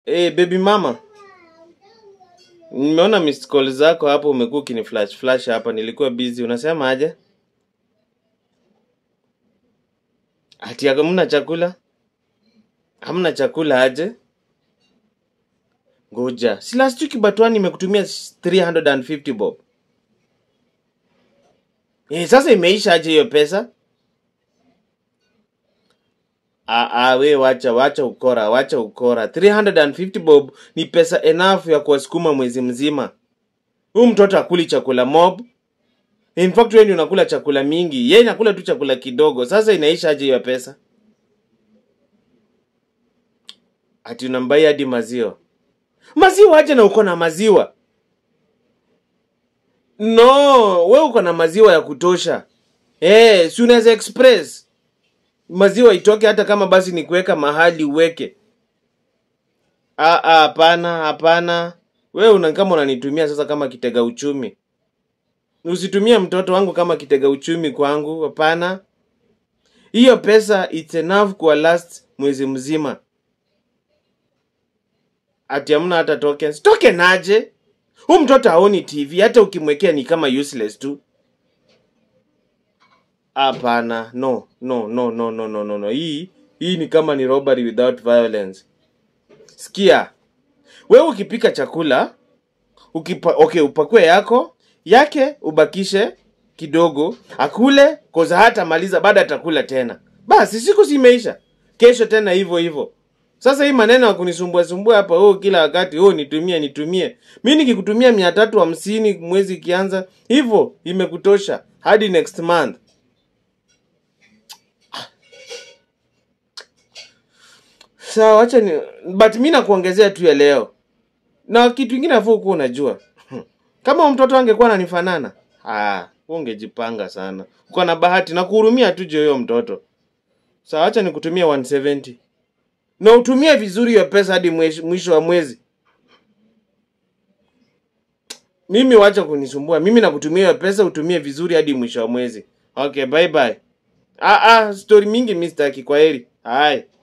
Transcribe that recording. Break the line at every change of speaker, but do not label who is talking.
Eh, baby mama. Nimeona missed call zako hapo umekuwa ukini flash flash hapa nilikuwa busy. Unasema aje? Ati hamna chakula? Hamna chakula aje? Ngoja. Si last week Batwani nimekutumia 350 bob. Eh, sasa imeisha aje hiyo pesa? Ah, ah, we wacha wacha ukora, wacha ukora. 350 bob ni pesa enough ya kuwasukuma mwezi mzima. Huyu mtoto akuli chakula mob. In fact wewe ndio unakula chakula mingi. Yeye anakula tu chakula kidogo. Sasa inaisha aje hiyo pesa? Ati unambai hadi maziwa. Maziwa aje na uko na maziwa? No, we uko na maziwa ya kutosha. Eh, si unaweza express. Maziwa itoke hata kama basi ni kuweka mahali uweke. Ah, ah, hapana, hapana. Wewe una kama unanitumia sasa kama kitega uchumi. Usitumie mtoto wangu kama kitega uchumi kwangu, hapana. Hiyo pesa it's enough kwa last mwezi mzima. Ati hamna hata tokens. Token aje? Huyu mtoto haoni TV, hata ukimwekea ni kama useless tu. Hapana, no, no, no, no, no, no, no, no. Hii hii ni kama ni robbery without violence. Sikia, wewe ukipika chakula ukipa, okay, upakue yako yake, ubakishe kidogo, akule koza, hata maliza, baada atakula tena. Basi siku zimeisha, kesho tena hivyo hivyo. Sasa hii maneno ya kunisumbua sumbua hapa, oh, kila wakati oh, nitumie nitumie. Mimi nikikutumia mia tatu hamsini mwezi ikianza hivyo, imekutosha hadi next month. Sawa, wacha ni but mimi nakuongezea tu ya leo. Na kitu kingine afu kuwa unajua. Kama huyu mtoto angekuwa ananifanana, ah, wewe ungejipanga sana. Uko na bahati na kuhurumia tu je huyo mtoto. Sawa, acha nikutumie 170. Na utumie vizuri hiyo pesa hadi mwesh- mwisho wa mwezi. Mimi wacha kunisumbua. Mimi nakutumia hiyo pesa utumie vizuri hadi mwisho wa mwezi. Okay, bye bye. Ah ah, story mingi mimi sitaki kwa heri. Hai.